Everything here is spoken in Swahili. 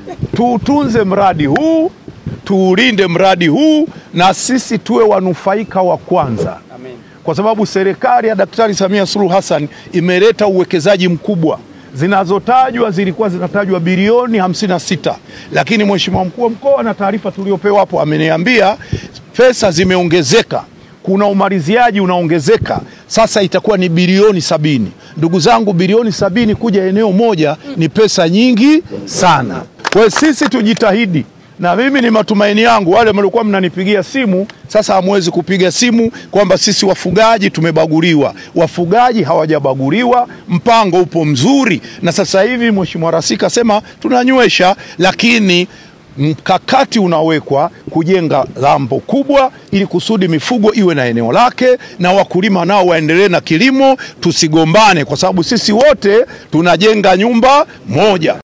tuutunze mradi huu, tuulinde mradi huu, na sisi tuwe wanufaika wa kwanza Amen. kwa sababu serikali ya Daktari Samia Suluhu Hassan imeleta uwekezaji mkubwa. Zinazotajwa zilikuwa zinatajwa bilioni 56, lakini mheshimiwa mkuu wa mkoa na taarifa tuliopewa hapo ameniambia pesa zimeongezeka, kuna umaliziaji unaongezeka, sasa itakuwa ni bilioni sabini. Ndugu zangu, bilioni sabini kuja eneo moja ni pesa nyingi sana. Kwa hiyo sisi tujitahidi na mimi ni matumaini yangu wale mliokuwa mnanipigia simu sasa hamwezi kupiga simu kwamba sisi wafugaji tumebaguliwa. Wafugaji hawajabaguliwa, mpango upo mzuri, na sasa hivi Mheshimiwa Rais kasema tunanywesha, lakini mkakati unawekwa kujenga lambo kubwa ili kusudi mifugo iwe na eneo lake na wakulima nao waendelee na kilimo, tusigombane kwa sababu sisi wote tunajenga nyumba moja.